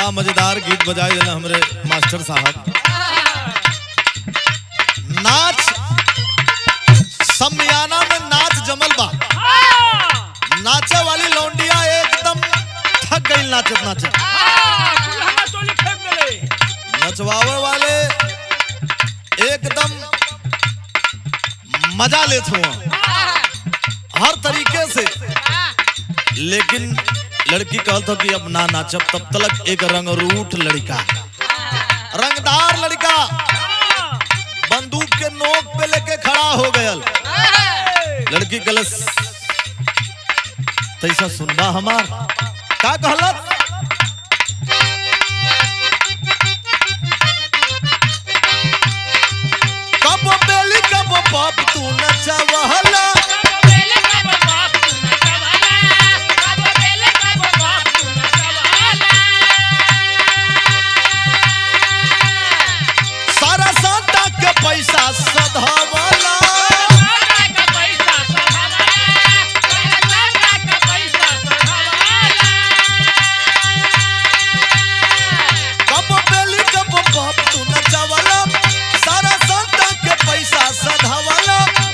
बड़ा मजेदार गीत बजाए देना हमरे मास्टर साहब नाच समियाना में नाच जमल बा नाचे वाली लौंडिया एकदम थक गई नाचत नाचत नचवावे वाले एकदम मजा लेत हुआ हर तरीके से लेकिन लड़की कहत हो कि अब ना नाचब तब तक एक रंगरूठ लड़का रंगदार लड़का बंदूक के नोक पे लेके खड़ा हो गयल लड़की कलस तैसा सुनबा हमार का कहलत कब बेली कब बाप तू नचवहला सारा साटा के पैसा सधावला कब बेली कब बाप तू नचवला सारा साटा के पैसा सधावला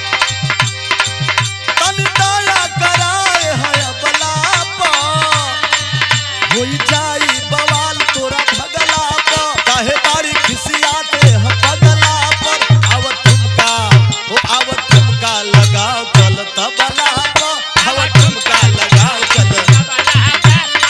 तन दया कराए है बलापा होई जाई बवाल तोरा भगला पा काहे बारी खिसियाते हम पगला पर आव ठुमका ओ आव ठुमका लगाओ चल तबला पा आव ठुमका लगाओ चल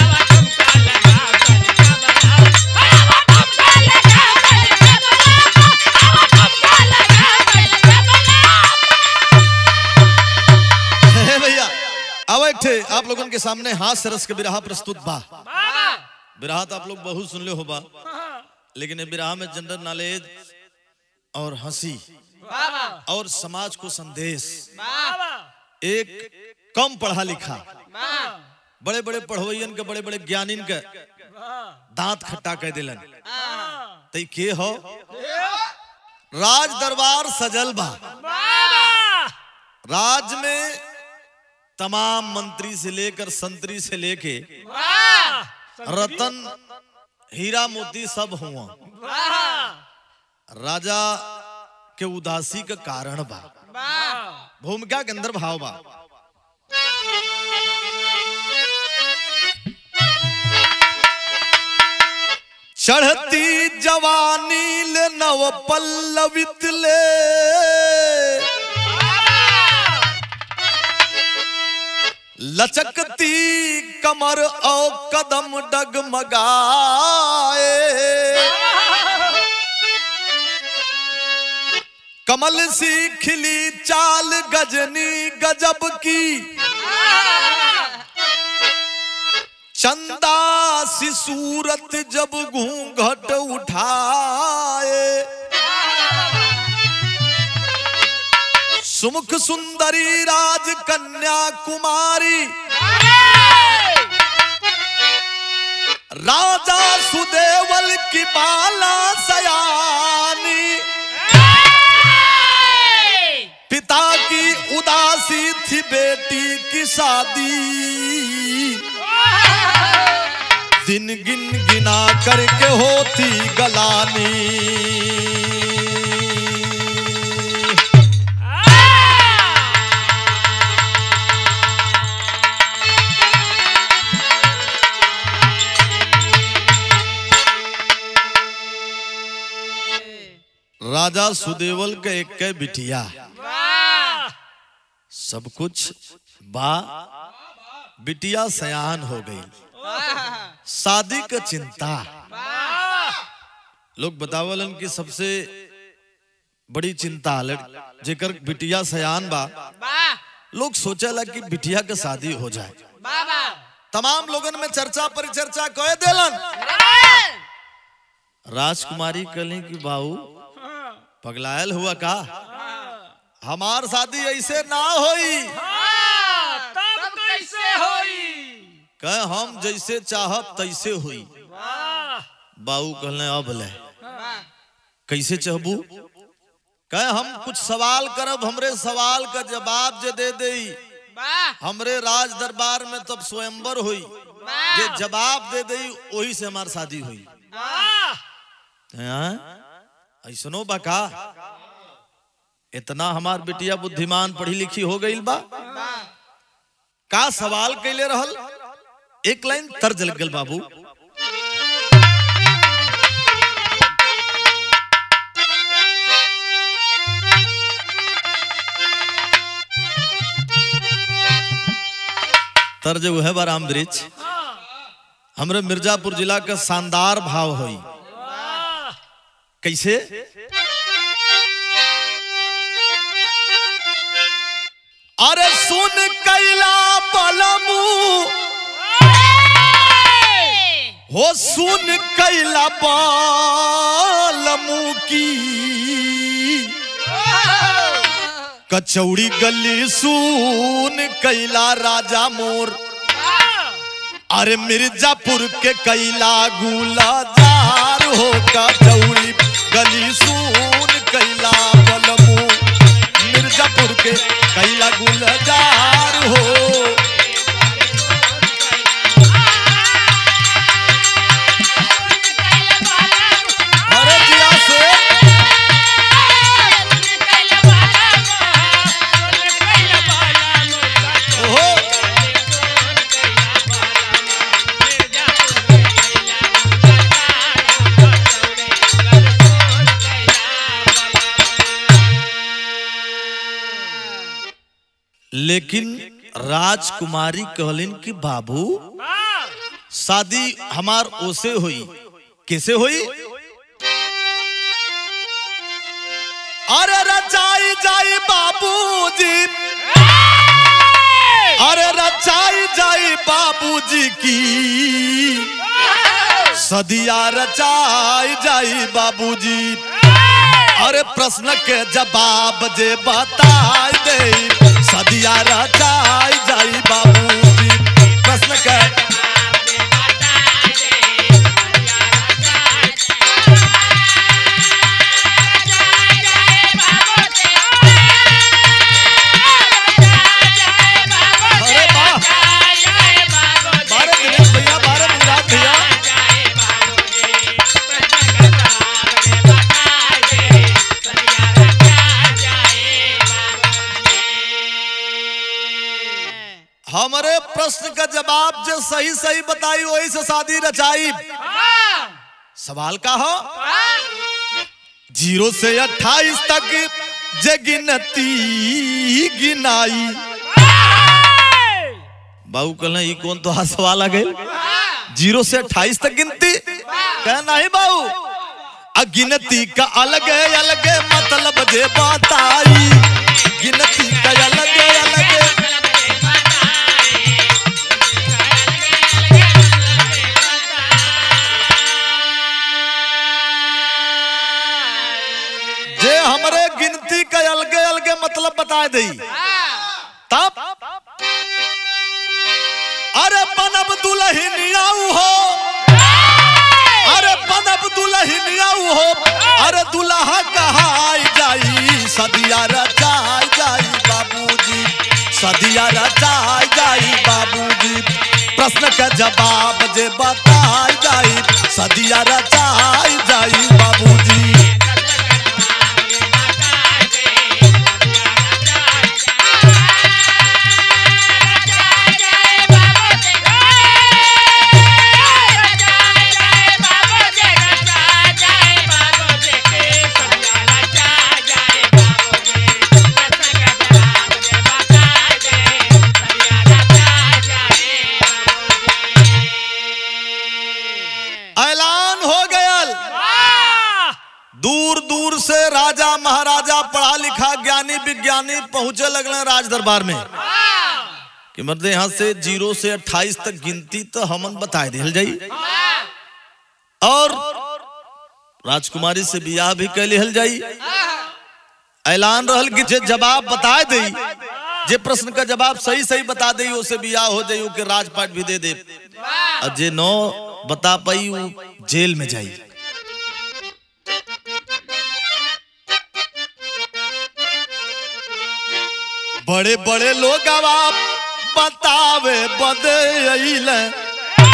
हे भैया अब एक ठे आप लोगन के सामने हास्य रस के बिरहा प्रस्तुत बा बिरहा तो आप लोग बहुत सुन ले हो बा लेकिन ये बिरहा में जनरल नॉलेज और हंसी और समाज को संदेश एक कम पढ़ा लिखा बड़े बड़े पढ़वैयन के बड़े बड़े ज्ञानीन के दांत खट्टा कह दिलन तई के हो राज दरबार सजल बा राज में तमाम मंत्री से लेकर संतरी से लेके रतन हीरा मोती सब हुआ राजा के उदासी का कारण बा भूमिका के अंदर भाव बा चढ़ती जवानी ले नव पल्लवित ले लचकती कमर और कदम डगमगाए कमल सी खिली चाल गजनी गजब की चंदा सी सूरत जब घूंघट उठाए सुमुख सुंदरी राज कन्या कुमारी राजा सुदेवल की बाला सयानी पिता की उदासी थी बेटी की शादी दिन गिन गिना करके होती गलानी राजा सुदेवल के एक के बिटिया सब कुछ बा बिटिया सयान हो गई शादी का चिंता लोग बतावलन कि सबसे बड़ी चिंता लड़- जेकर बिटिया सयान बा लोग सोचेला कि बिटिया के शादी हो जाए तमाम लोगन में चर्चा परिचर्चा कह देलन राजकुमारी कहली कि बाबू पगलायल हुआ का हमार शादी ऐसे ना होई तब कैसे होई कह हम जैसे चाहब तैसे हुई वाह बाबू कहले अब ले कैसे चाहबू कह हम कुछ सवाल करब हमरे सवाल का जवाब जे दे दे हमरे राज दरबार में तब स्वयंवर हुई जे जवाब दे दई वही से हमार शादी हुई हैं? ऐसनो बा का इतना हमार बिटिया बुद्धिमान पढ़ी लिखी हो गई बा का सवाल कैले रहल एक लाइन तर्ज लग गल बाबू तर्ज वो है बा राम वृक्ष हमरे मिर्जापुर जिला का शानदार भाव हुई कैसे अरे सुन कैला बलमू हो सुन कैला बलमू की कचौड़ी गली सुन कैला राजा मोर अरे मिर्जापुर के कैला गुलाजार हो कचौड़ी गली सुन कैला बलमू मिर्जापुर के कैला गुलजार हो अरे जिया से ओहो लेकिन राजकुमारी कहलिन कि बाबू शादी हमार ओसे हुई कैसे हुई अरे रचाई जाई बाबूजी अरे रचाई जाई बाबूजी की सदिया रचाई जाई बाबूजी अरे प्रश्न के जवाब जे बताई दे सदिया रचाई जाई बाबूजी प्रश्न के अरे वाह बारह दिनेश भैया बारह मुराद भैया हमारे प्रश्न का जवाब जो सही सही बताई वही से शादी रचाई सवाल का हो जीरो से अट्ठाईस तक जे गिनती गिनाई बाबू कहना ये कौन तो हाथ सवाल आ गए जीरो से अट्ठाईस तक गिनती कह नहीं बाबू अगिनती का अलग है अलग है मतलब जे बताई गिनती का अलग है अलग है जे हमरे गिनती का अलगे अलगे मतलब बता दई तब अरे बनब दुल्हनियाऊ हो अरे बनब दुल्हनियाऊ हो अरे दुल्हा कहाई जाई सदिया रचाई जाई बाबूजी सदिया रचाई जाई बाबूजी प्रश्न का जवाब जे बताई जाई सदिया रचाई जाई बाबूजी ऐलान हो गयल दूर दूर से राजा महाराजा पढ़ा लिखा ज्ञानी विज्ञानी पहुंचे लगले राज दरबार में कि मतलब यहाँ से जीरो से अट्ठाईस तक गिनती तो हमन बताए दिल जाई और राजकुमारी से बियाह भी कर लिहल जाई ऐलान रहल कि जे जवाब बताए दई जे प्रश्न का जवाब सही सही बता दई उसे बियाह हो जाई ओके राजपाट भी दे दे और जे नो बता पाई वो जेल में जाई बड़े बड़े लोग अब बतावे बदे अइले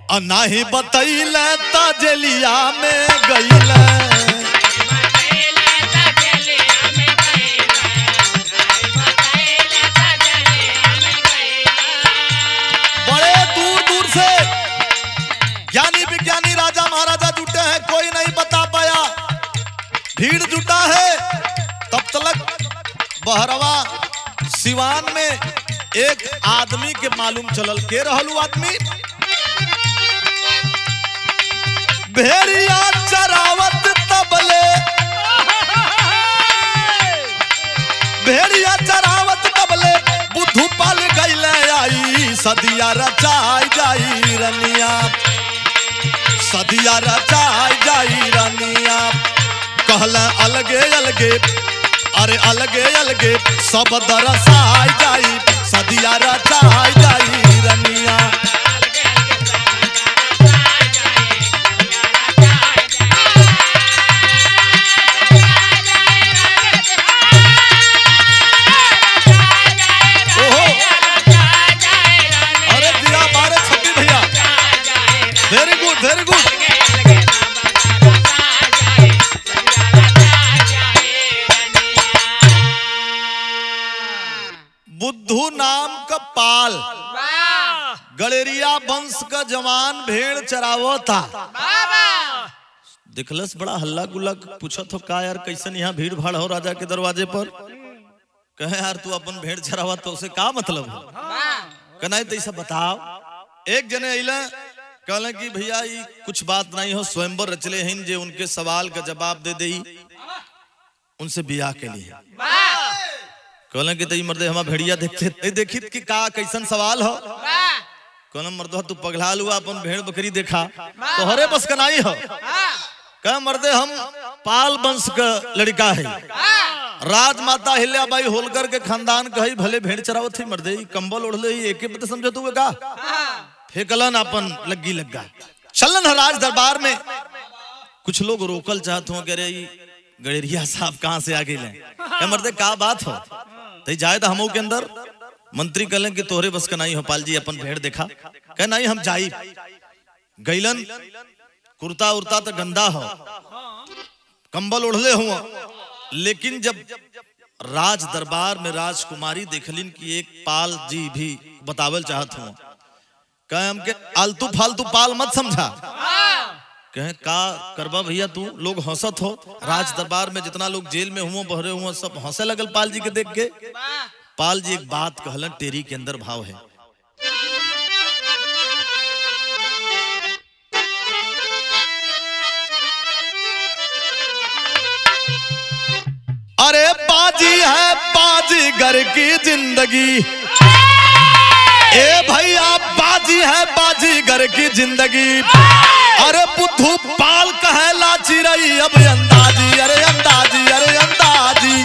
आ नाही बतैले तजलिया में गईले बड़े दूर दूर से ज्ञानी विज्ञानी राजा महाराजा जुटे हैं कोई नहीं बता पाया भीड़ जुटा है तब तलक बहरवा सिवान में एक आदमी के मालूम चलल के रहलू आदमी भेड़िया चरावत तबले भेड़िया चरावत तबले बुद्धू पल गईले आई सदिया रचाई जाई रनिया सदिया रचाई जाई रनिया कहला अलगे अलगे अरे अलगे अलगे सब दरसाई जाई सदिया रचाई जाई रनिया ओहो अरे दिया बारे छब्बी भैया वेरी गुड वेरी गुड बुद्धू नाम का पाल गलेरिया वंश का जवान भेड़ चरावो था दिखलस बड़ा हल्ला गुल्ला पूछत हो का यार कैसन यहाँ भीड़ भाड़ हो राजा के दरवाजे पर कहे यार तू अपन भेड़ चरावा तो उसे का मतलब हो कहना तो ऐसा बताओ एक जने अला कहले कि भैया ई कुछ बात नहीं हो स्वयंवर रचले हैं जे उनके सवाल का जवाब दे दे उनसे बियाह के लिए कहले कि तई मर्दे हमा भेड़िया देखते नहीं देखित कि का कैसन सवाल हो कहले मर्दो तू पगला लुआ अपन भेड़ बकरी देखा तो हरे बस का नहीं हो कह मर्दे हम पाल वंश का लड़का है राजमाता हिल्याबाई होलकर के खानदान कही भले भेड़ चरावत थी मर्दे ई कंबल ओढ़ले ही एके पता समझो तू का फेकलन अपन लग्गी लग्गा चलन है राज दरबार में कुछ लोग रोकल चाहत हो कह रहे गड़ेरिया साहब कहाँ से आ गए क्या मर्दे का बात हो तो जाए तो हमो के अंदर मंत्री कहले कि तोहरे बस का नहीं हो पाल जी अपन भेड़ देखा कह नहीं हम जाई गैलन कुर्ता उर्ता तो गंदा हो कंबल ओढ़ले हुआ लेकिन जब राज दरबार में राजकुमारी देखलिन कि एक पाल जी भी बतावल चाहत हूँ कहे हमके आलतू फालतू पाल मत समझा कहे का करबा भैया तू लोग हंसत हो राज दरबार में जितना लोग जेल में हुआ बहरे हुआ सब हंसे लगल पाल जी के देख के पाल जी एक बात कहलन टेरी के अंदर भाव है अरे बाजी है बाजीगर की जिंदगी ए भैया बाजी है बाजीगर की जिंदगी अरे बुद्धू पाल कहला चिरई अब अंदाजी अरे अंदाजी अरे अंदाजी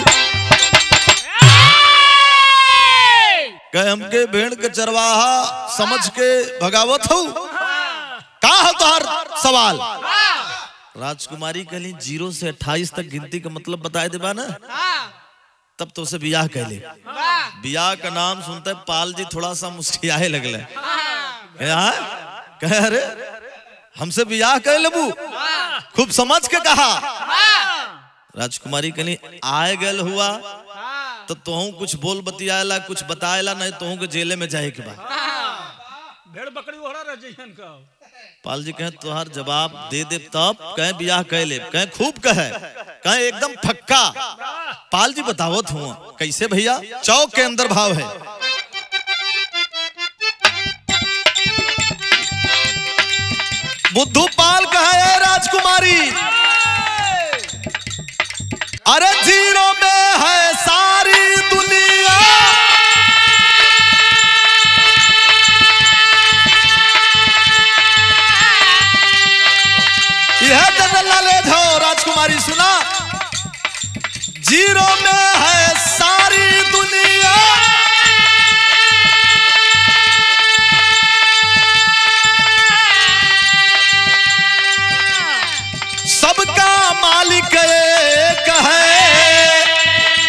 कहे हमके भेड़ के चरवाहा समझ के भगावत हो का है तोहर सवाल राजकुमारी कहली जीरो से अट्ठाईस तक गिनती का मतलब बताए देबा ना तब तो उसे बियाह कह ले बियाह का नाम सुनते पाल जी थोड़ा सा मुस्कियाए लगले हाँ? कहे अरे हमसे बियाह कह लेबू खूब समझ के कहा राजकुमारी कहली आए गल हुआ तो तोहू कुछ बोल बतियाला कुछ बताएला नहीं तोहू के जेले में जाए के बाद भेड़ बकरी ओहरा रह जइहन का पाल जी कहे तुहार जवाब दे दे तब कहे बियाह कह ले कहे खूब कहे कहे एकदम फक्का पाल जी बतावत हुआ कैसे भैया चौक के अंदर भाव है बुद्धू पाल कहे "ए राजकुमारी अरे जीरो में है सारी दुनिया यह जनरल नॉलेज हो राजकुमारी सुना जीरो में है सारी दुनिया सबका मालिक एक है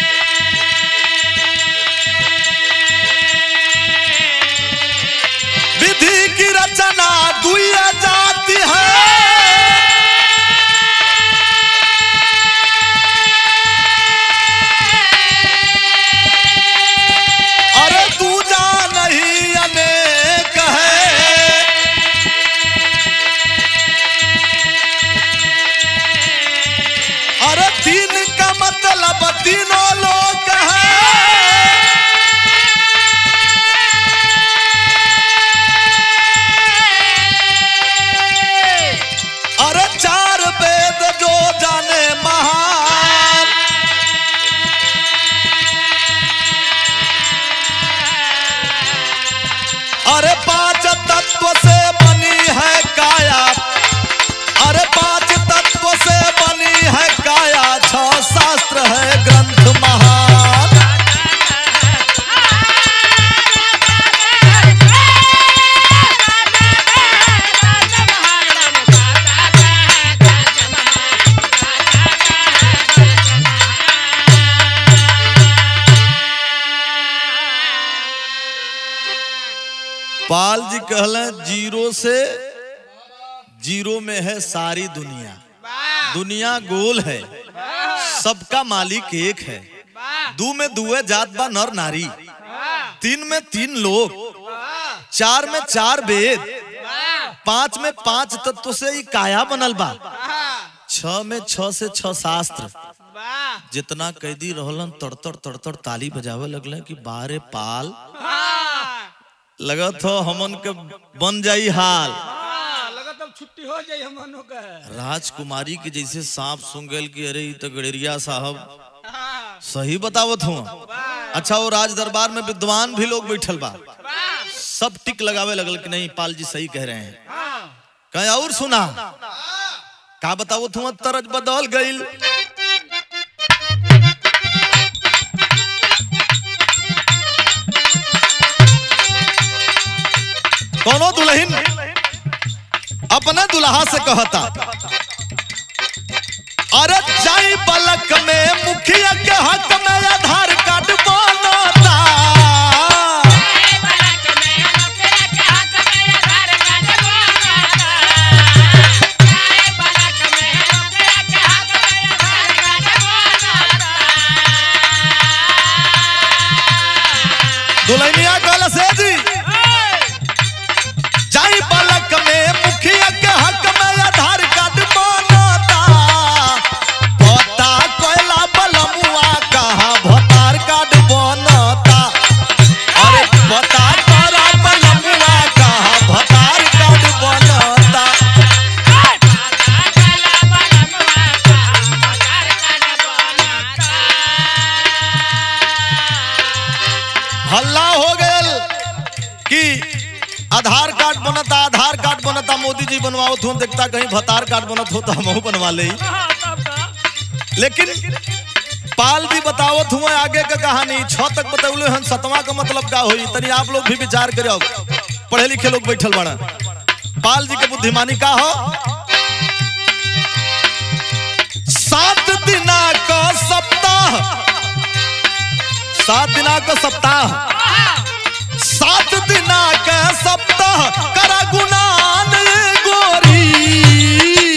पाल जी कहले जीरो से जीरो में है सारी दुनिया दुनिया गोल है सबका मालिक एक है दू में दुए जात बा नर नारी तीन में तीन लोग चार में चार वेद पांच में पांच तत्व से ही काया बनल बा छ में छ से छ शास्त्र जितना कैदी रहलन तड़तड़ तड़तड़ ताली बजावे लगले कि बारे पाल लगत हो हमन के बन जाई हाल लगत अब छुट्टी हो जाई हमनो के राजकुमारी के जैसे सांप सुन गल कि अरे ई तो गड़ेरिया साहब सही बतावत हूँ अच्छा वो राज दरबार में विद्वान भी लोग बैठल बा सब टिक लगावे लगल कि नहीं पाल जी सही कह रहे हैं कहीं और सुना का बताओ तुम तरज बदल गईल कोनो दुल्हन अपने दुल्हा से कहता अरे जाई बलक में मुखिया के हक में आधार कार्ड बनता दुल्हनिया कहल से जी जाई बलक में मुखिया के हक में आधार कार्ड बनता पता कोयला बलमुआ कहा भतार कार्ड बनता अरे पता तोरा बलमुआ कहा भतार कार्ड बनता हल्ला हो गयल कि आधार कार्ड बनता आधार कार्ड बनता मोदी जी बनवाओ तुम देखता कहीं भतार कार्ड बनत हो तो हम बनवा ले लेकिन पाल भी बतावत हुआ आगे का कहानी छ तक बतौले हन सतवा का मतलब का होई तनी आप लोग भी विचार करो पढ़े लिखे लोग बैठल बड़ा पाल जी के बुद्धिमानी का हो सात दिना का सप्ताह सात दिना का सप्ताह सात दिना का सप्ताह करा गुनान गोरी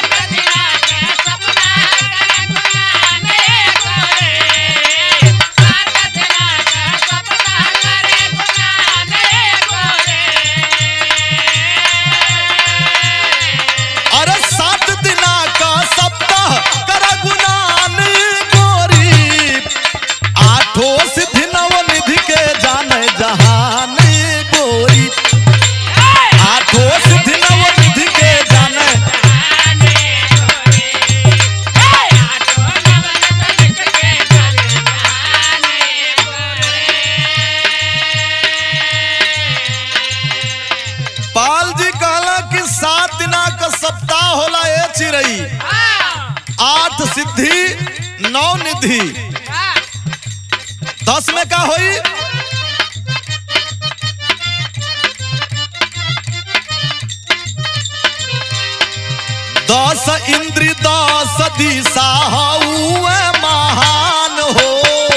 अरे सात दिना का सप्ताह करा गुनान गोरी आठों सिद्धि नव निधि के जाने जहान गोरी आठों सिद्धि नव निधि के जाने पाल जी कहला कि सात दिना का सप्ताह होला ए चिरई आठ सिद्धि नौ निधि दस में का होई दस इंद्री दस दिशा हुए महान हो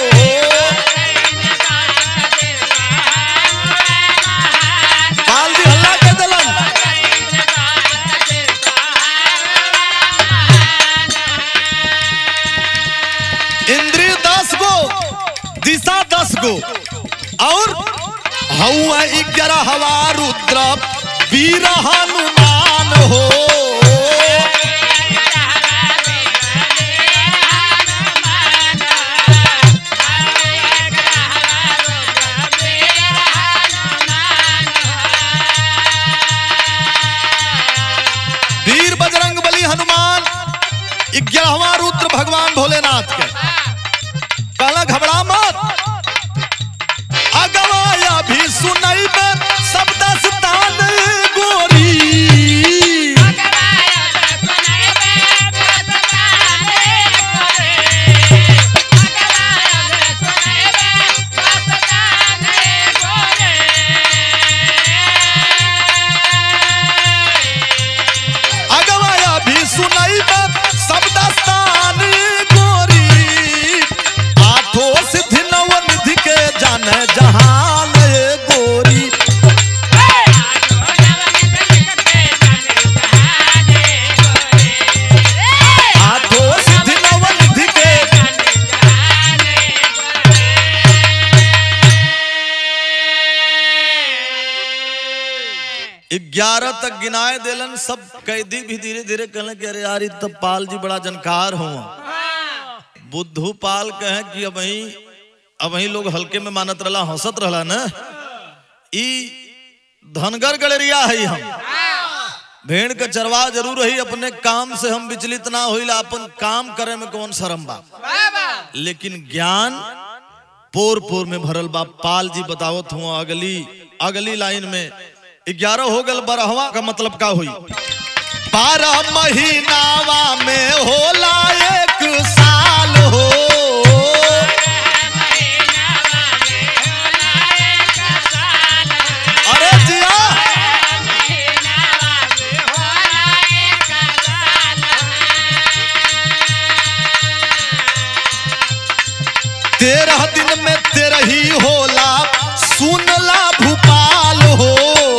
पाल जी हल्ला के दिलन इंद्रिय दस गो दिशा दस गो और हवा ग्यारह हवा रुद्र वीर हनुमान हो वीर बजरंग बली हनुमान ग्यारहवा रुद्र भगवान भोलेनाथ के कहला घबरा मत अगवाया भी सुनई में सब दस्तान गोरी अगवाया भी सुनई में सब दस्तान गोरी आठों सिद्धि नव निधि के जाने जहान गोरी ग्यारह तक गिनाए देलन सब कैदी भी धीरे धीरे कहले कि अरे यार इ तब पाल जी बड़ा जनकार हो बुद्धू पाल कहे कि अब वही अब वही लोग हल्के में मानत रहला हंसत रहला ना ई धनगर गलेरिया है हम भेड़ के चरवा जरूर रही अपने काम से हम विचलित ना होइला अपन काम करे में कौन शर्म बा लेकिन ज्ञान पोर पोर में भरल बा पाल जी बतावत हूँ अगली अगली लाइन में ग्यारह हो गल बारहवा का मतलब का हुई बारह महीनावा में होला एक साल हो अरे जिया तेरह दिन में तेरह ही होला सुनला भूपाल हो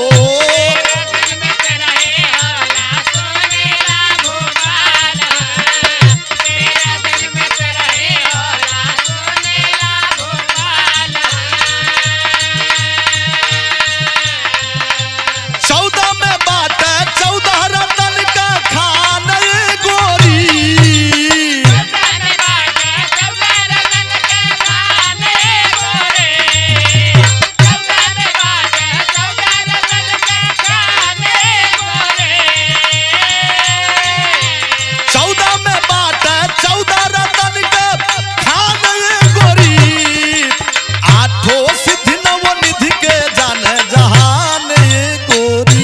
चौदह में बात है चौदह रतन का खान ये गोरी चौदह में बात है चौदह रतन का खान ये गोरी आठों सिद्धि नव निधि के जाने जहान ये गोरी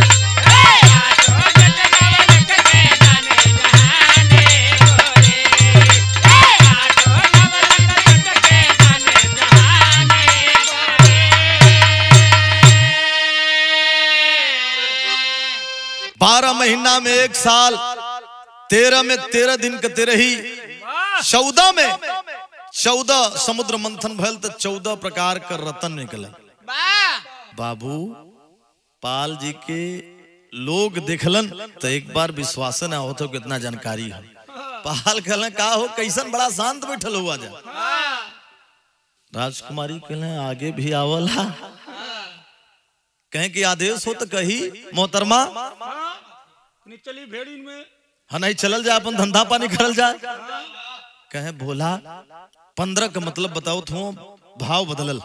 बारह महीना में एक साल तेरह में तेरह दिन के तेरह ही चौदह में चौदह समुद्र मंथन भयल तो चौदह प्रकार का रतन निकला बाबू पाल जी के लोग देखलन तो एक बार विश्वास ना हो तो कितना जानकारी है पाल कहले का हो कैसन बड़ा शांत बैठल हुआ जा राजकुमारी कहले आगे भी आवला कहें कि आदेश हो तो कही मोहतरमा चली भेड़ी में हाँ नहीं चलल जा अपन धंधा पानी करल जा कहे भोला पंद्रह का मतलब बताओ थो भाव बदलल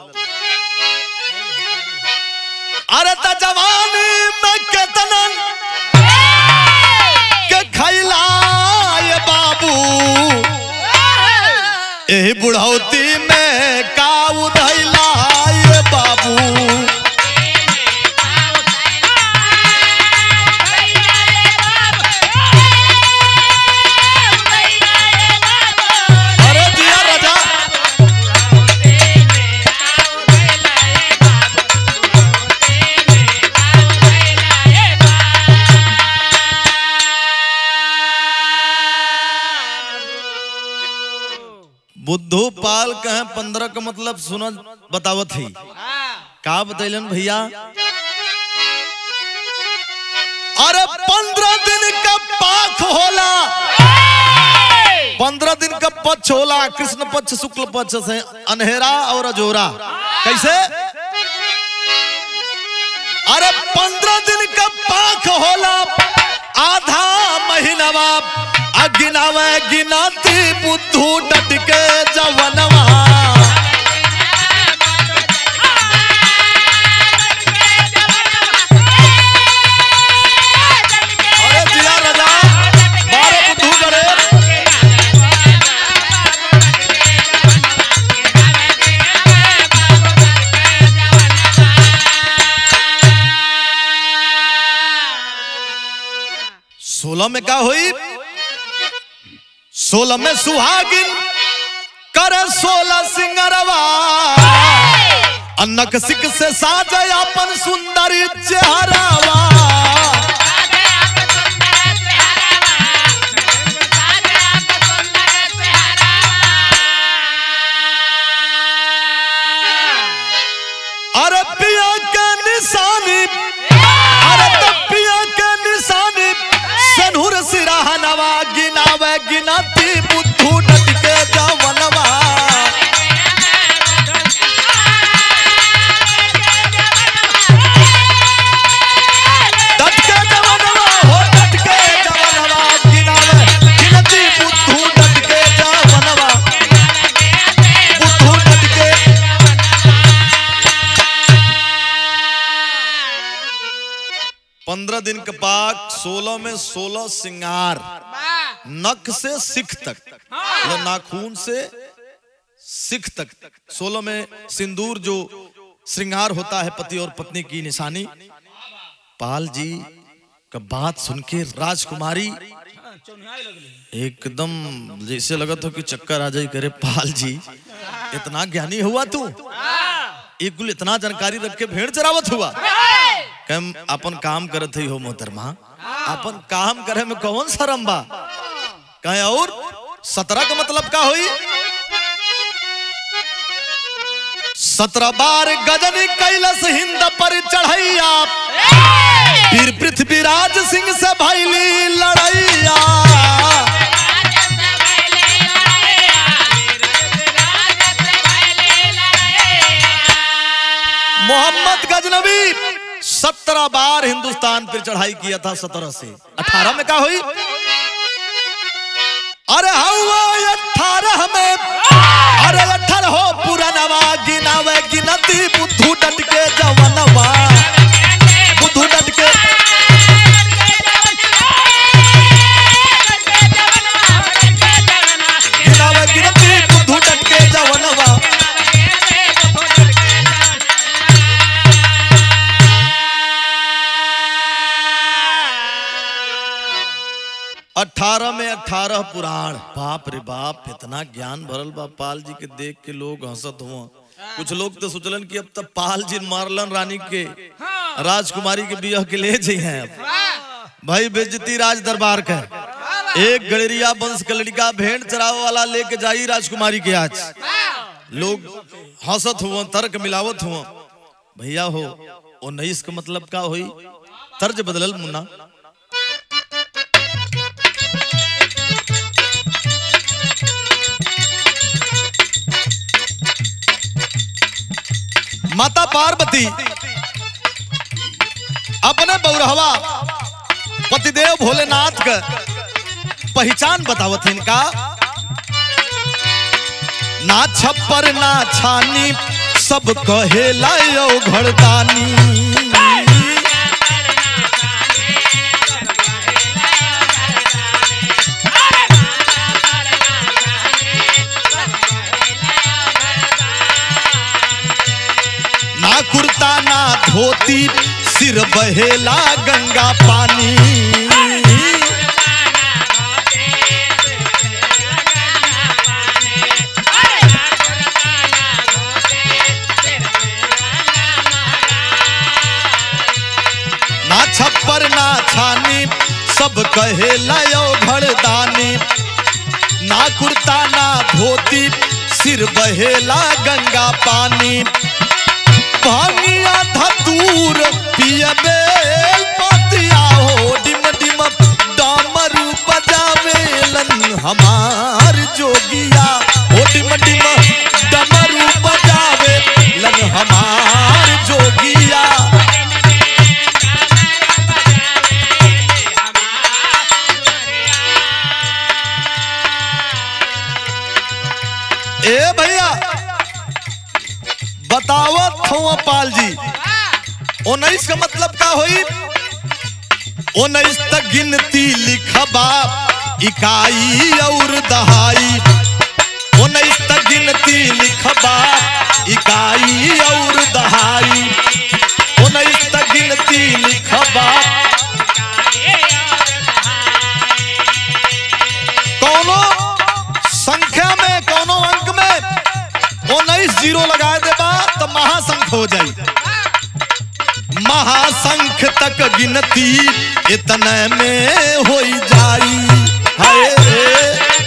अरे त जवानी में केतना के खैला ये बाबू एही बुढ़ौती में का उधैला ये बाबू अरे दिया राजा बुद्धू पाल कहे पंद्रह का मतलब सुनो बतावत ही का बतैलन भैया अरे पंद्रह दिन का पाख होला पंद्रह दिन का पक्ष होला कृष्ण पक्ष शुक्ल पक्ष से अनहेरा और अजोरा कैसे अरे पंद्रह दिन का पाख होला आधा महीनवा अगिनावे गिनाती बुद्धू डट के जवनवा अरे जिया राजा बारह बुद्धू करे सोलह में का हुई सोलह में सुहागिन कर सोलह सिंगरवा अन्नक सिक से साज अपन सुंदर चेहरावा अरे पिया के निशानी अरे तो पिया के निशानी सनहुर सिराहनवा गिनावे गिनाती बुद्धू डट के जवनवा पंद्रह दिन का पाक सोलह में सोलह सिंगार नख से सिख तक मतलब नाखून से सिख तक सोलह में सिंदूर जो श्रृंगार होता है पति और पत्नी की निशानी पाल जी का बात सुन के राजकुमारी हाँ, चौनियाई लगले एकदम जैसे लगा था कि चक्कर आ जाए करे पाल जी इतना ज्ञानी हुआ तू एक गुल इतना जानकारी रख के भेड़ चरावत हुआ कम अपन काम करत ही हो मोहतरमा अपन काम करे में कौन शरम बा कहे और सत्रह का मतलब का हुई सत्रह बार गजन कैलस हिंद पर चढ़ैया फिर पृथ्वीराज सिंह से भैली लड़ैया मोहम्मद गजनबी सत्रह बार हिंदुस्तान पर चढ़ाई किया था सत्रह से अठारह में क्या हुई अरे हवा अठारह में अरे अठारह हो पुरानवा गिनावे गिनती बुद्धू डट के जवनवा बुद्धू डट के गिनावे गिनती बुद्धू डट के जवनवा अठारह में अठारह पुराण बाप रे बाप इतना ज्ञान भरल बा पाल जी के देख के लोग हंसत हुआ कुछ लोग तो सोचलन कि अब तक पाल जी मारलन रानी के राजकुमारी के बियाह के ले जाइ हैं अब भाई बेजती राज दरबार का एक गड़रिया वंश का लड़का भेड़ चराव वाला लेके जाई राजकुमारी के आज लोग हंसत हुआ तर्क मिलावत हुआ भैया हो उन्नीस का मतलब का हुई तर्ज बदलल मुन्ना माता पार्वती अपने बौरहवा पतिदेव भोलेनाथ का पहचान बतावत इनका ना छप्पर ना छानी सब कहे लायो घरदानी ना कुर्ता ना धोती सिर बहेला गंगा पानी ना छप्पर ना छानी सब कहे लयो घरदानी ना कुर्ता ना धोती सिर बहेला गंगा पानी भांगिया धतूर पियबे पतिया हो डिम डिम डामरू बजावेलन हमार जोगिया हो डिम डिम डमरू बजावेलन हमार जोगिया ए भैया बतावत हूँ पाल जी उन्नीस का मतलब का हुई उन्नीस तक गिनती लिखबा इकाई और दहाई उन्नीस तक गिनती लिखबा इकाई और दहाई उन्नीस तक गिनती लिखबा कौनो संख्या में कौनो अंक में उन्नीस जीरो लगा देबा तो महासंख हो जाई महासंख तक गिनती इतने में हो जाई हाय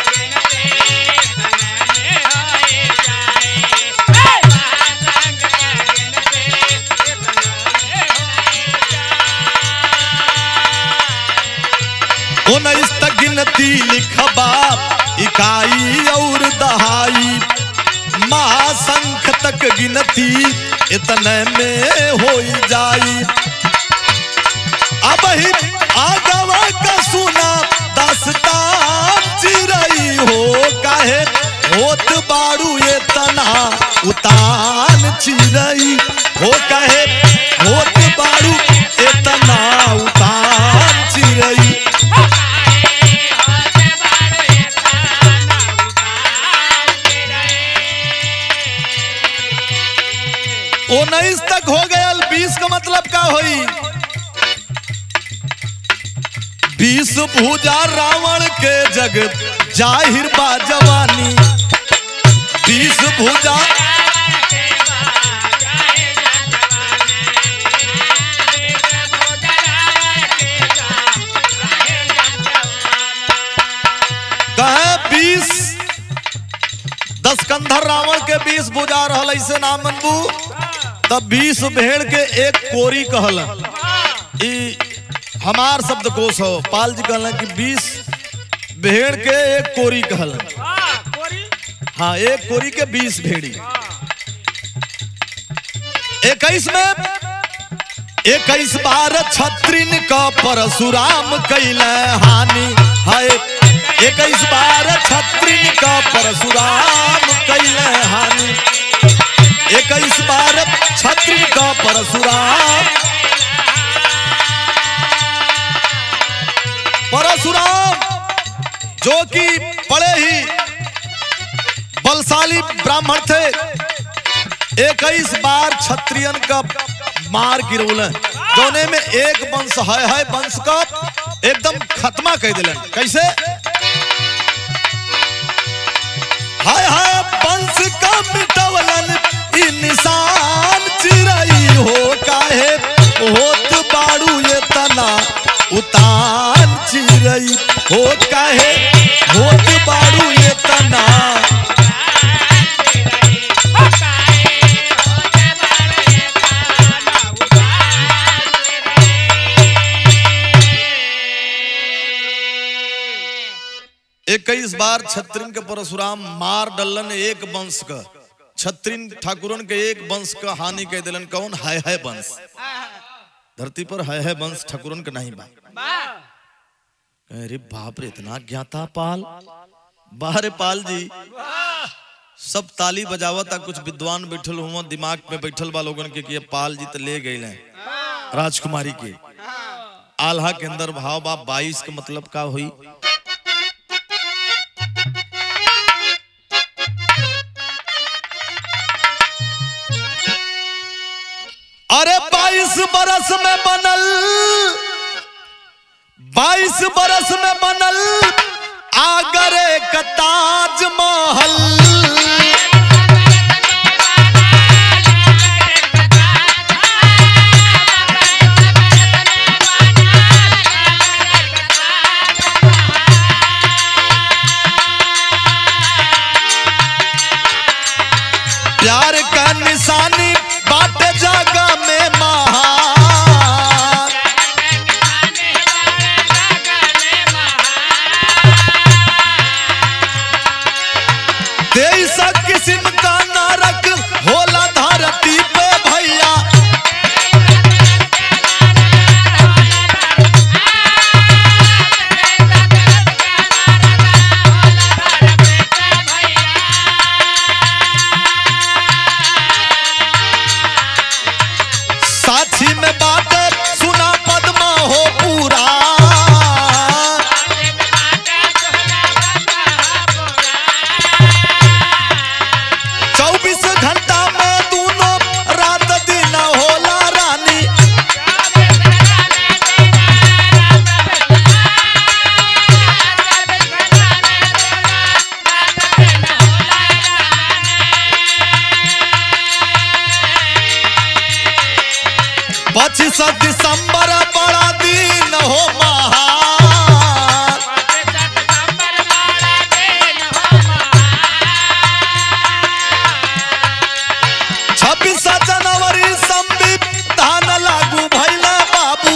उन्नीस तक गिनती लिखबा इकाई और दहाई महासंख तक गिनती इतने में हो जाई अब ही आगवा का सुना दास्तान चिरई हो काहे होत बाड़ू ये तना उतान चिरई हो कहे होत बाड़ू ये तना उन्नीस तक हो गया बीस का मतलब का होई बीस भूजा रावण के जग जाहिर बा जवानी बीस भूजा कहे बीस दस कंधर रावण के बीस भुजा रहल ऐसे नाम मनबू तब बीस भेड़ के एक कोरी कहल ई हमार शब्द कोश हो पाल जी कहल कि बीस भेड़ के एक कोरी कहल हाँ एक कोरी के बीस भेड़ी इक्कीस में इक्कीस बार छत्रिन का परशुराम कैल हानि है इक्कीस बार छत्रिन का परशुराम कैल हानि इक्कीस बार छत्रिन का परशुराम परशुराम जो कि बड़े ही बलशाली ब्राह्मण थे इक्कीस बार क्षत्रियन का मार गिरौल जोने में एक वंश है है वंश का एकदम खत्मा कह दिलन कैसे हाय हाय वंश का मिटवलन ई निशान चिरई हो काहे होत बाड़ू ये तना उतान चिरई हो काहे होत बाड़ू ये तना इक्कीस बार छत्रिन के परशुराम मार डलन एक वंश का छत्रिन ठाकुरन के एक वंश का हानि कह दिलन कौन है है वंश धरती पर है है वंश ठाकुरन के नहीं बा अरे बाप रे इतना ज्ञाता पाल बाहरे पाल जी सब ताली बजावता कुछ विद्वान बैठल हुआ दिमाग में बैठल बा लोगन के कि ये पाल जी तो ले गए राजकुमारी के आल्हा के अंदर भाव बा बाईस का मतलब का हुई अरे बाईस बरस में बनल बाईस बरस में बनल आगरे का ताजमहल प्यार का निशानी बाट जागा में महान तेईस किस्म का नरक होला धरती पे भैया साक्षी में बात सुना पद्मा हो पूरा चौबीस घंटा में दोनों रात दिन होला रानी पच्चीस दिसंबर बड़ा दिन हो महान छब्बीस जनवरी संविधान लागू भैला बाबू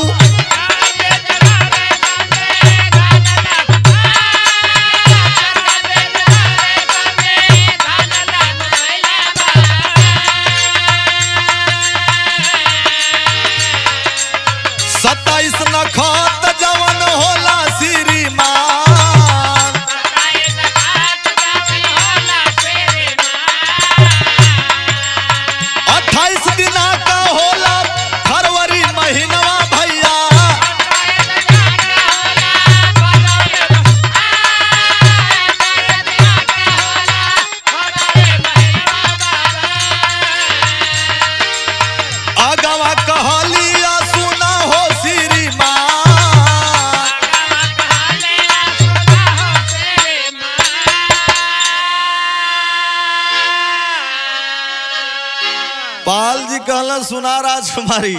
सत्ताईस नखत जवन होला पाल जी कहला सुना राजकुमारी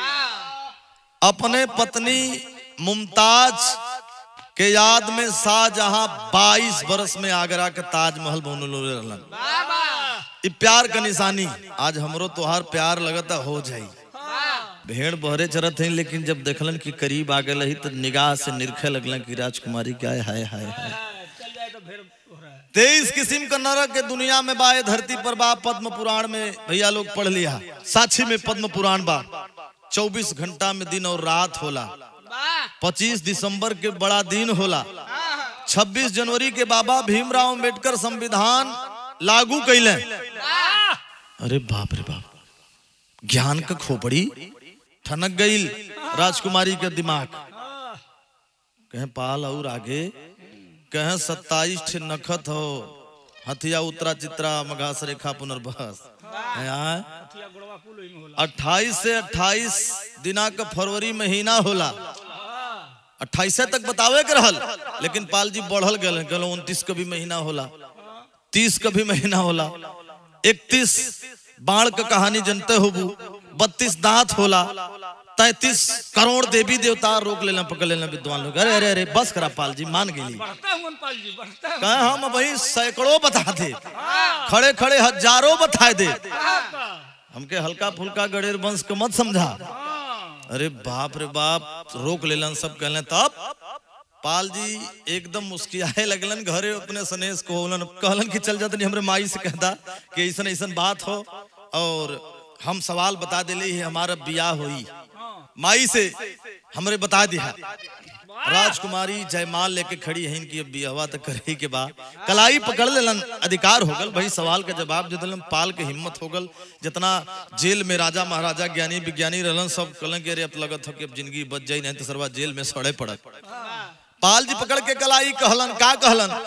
अपने पत्नी मुमताज के याद में शाहजहां 22 बरस में आगरा के ताजमहल बनलो रहलन ई प्यार का निशानी आज हमरो तोहार प्यार लगता हो जाई भेड़ बहरे चरत हैं लेकिन जब देखलन कि करीब आ गए तो निगाह से निरखे लगलन कि राजकुमारी क्या है हाय हाय हाय चल जाए तो फिर हो रहा है तेईस किस्म का नरक के दुनिया में बाए धरती पर बा पद्म पुराण में भैया लोग पढ़ लिया साक्षी में पद्म पुराण बा चौबीस घंटा में दिन और रात होला पच्चीस दिसंबर के बड़ा दिन होला छब्बीस जनवरी के बाबा भीमराव अम्बेडकर संविधान लागू कैले अरे बाप रे बाप ज्ञान का खोपड़ी ठनक गई राजकुमारी के दिमाग कहें पाल और आगे कहें सत्ताईस ठे नखत हो हथिया उतरा चित्रा मघास रेखा पुनर्बस यहाँ हथिया गोड़वा कुल ओही में होला अट्ठाईस से अट्ठाईस दिना का फरवरी महीना होला अट्ठाईस तक बतावे के रहल लेकिन पाल जी बढ़ल गए गलो उनतीस का भी महीना होला तीस का भी महीना होला इकतीस बाढ़ का कहानी जनते हो बत्तीस दांत होला तैतीस करोड़ देवी देवता रोक लेना पकड़ लेना विद्वान लोग अरे अरे अरे बस करा पाल जी मान गेली बढ़ता हूँ पाल जी बढ़ता हूँ कहे हम वही सैकड़ों बता दे खड़े खड़े हजारों बता दे हमके हल्का फुल्का गणेर वंश को मत समझा अरे बाप रे बाप रोक लेलन सब कहले तब पाल जी एकदम मुस्कियाए लगलन घरे अपने सनेश को होलन कहलन कि चल जातनी हमरे माई से कहता कि ऐसन ऐसन बात हो और हम सवाल बता दिले ही हमारा बियाह हुई माई से हमरे बता दिया राजकुमारी जयमाल लेके खड़ी है इनकी अब बियाहवा तक करे के बा कलाई पकड़ लेलन अधिकार हो गल भाई सवाल का जवाब दे दिलन पाल के हिम्मत हो गल जितना जेल में राजा महाराजा ज्ञानी विज्ञानी रहलन सब कहलन कि अरे अब लगत हो कि अब जिंदगी बच जाई नहीं तो सरवा जेल में सड़े पड़त पाल जी पकड़ के कलाई कहलन का कहलन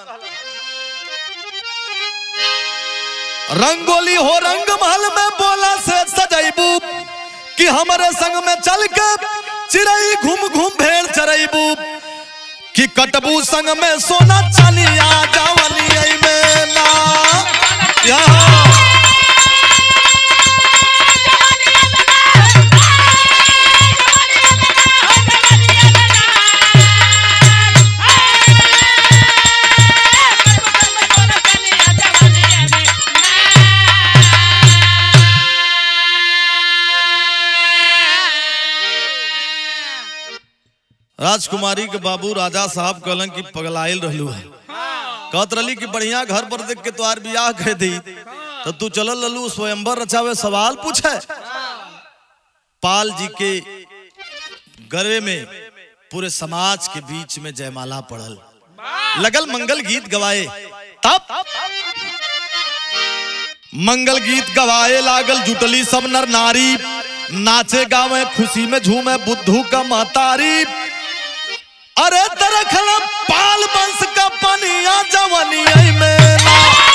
रंगोली हो रंग महल में बोला से सजैबू कि हमारे संग में चल के चिड़ई घूम घूम भेड़ चरैबू कि कटबू संग में सोना चलिया जवनी में ना यहाँ राजकुमारी के बाबू राजा साहब कहलन कि पगलाइल रहलू है कहत रही कि बढ़िया घर पर देख के तोहार बियाह कह दी तो तू चलल ललू स्वयंवर रचावे सवाल पूछे पाल जी के गले में पूरे समाज के बीच में जयमाला पड़ल लगल मंगल गीत गवाए तब मंगल गीत गवाए लागल जुटली सब नर नारी नाचे गावे खुशी में झूमे बुद्धू का महतारी अरे तरखला पाल बंश का पनिया जवनी में ना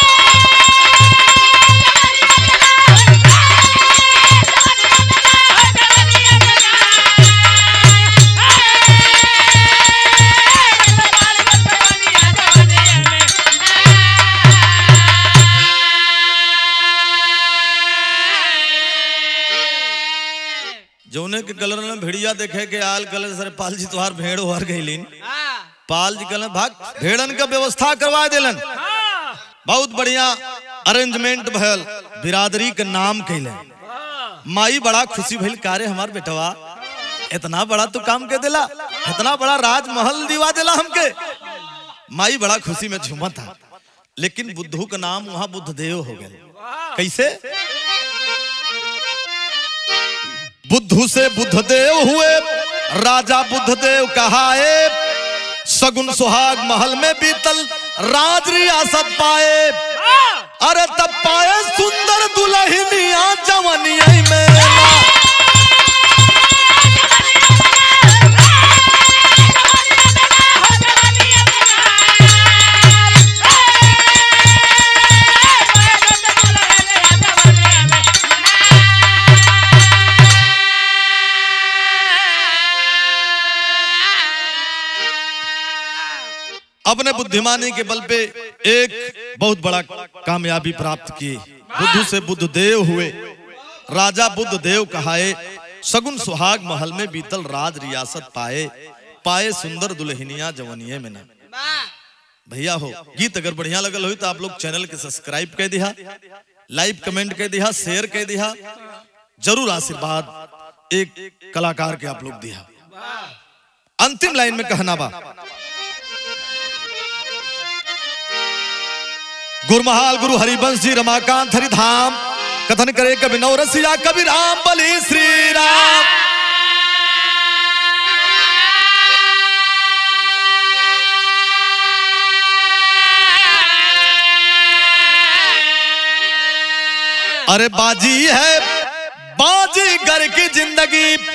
जौने के कलर में भेड़िया देखे के आल कलर सर पाल जी तुहार भेड़ उहर गईलिन पाल जी कहलन भाग भेड़न का व्यवस्था करवा देलन बहुत बढ़िया अरेंजमेंट भयल बिरादरी के नाम कैले माई बड़ा खुशी भइल कारे हमार बेटवा इतना बड़ा तू काम के देला इतना बड़ा राजमहल दिवा देला हमके माई बड़ा खुशी में झूमा था लेकिन बुद्धू का नाम वहां बुद्धदेव हो गए कैसे बुद्धू से बुद्धदेव हुए राजा बुद्धदेव कहाए सगुन सुहाग महल में बीतल राज रियासत पाए अरे तब पाए सुंदर दुल्हनिया जवनिया में ना। अपने बुद्धिमानी के बल पे एक बहुत बड़ा कामयाबी प्राप्त किए बुद्धू से बुद्धदेव हुए राजा बुद्ध देव कहाए सगुन सुहाग महल में बीतल राज रियासत पाए पाए सुंदर दुल्हनिया जवनिये में ना भैया हो गीत अगर बढ़िया लगल हो तो आप लोग चैनल के सब्सक्राइब कर दिया लाइव कमेंट कर दिया शेयर कर दिया जरूर आशीर्वाद एक कलाकार के आप लोग दिया अंतिम लाइन में कहना बा गुरमहाल गुरु हरिवंश जी रमाकांत हरिधाम कथन करे कवि नवरसिया कवि राम बलि श्री राम अरे बाजी है बाजी घर की जिंदगी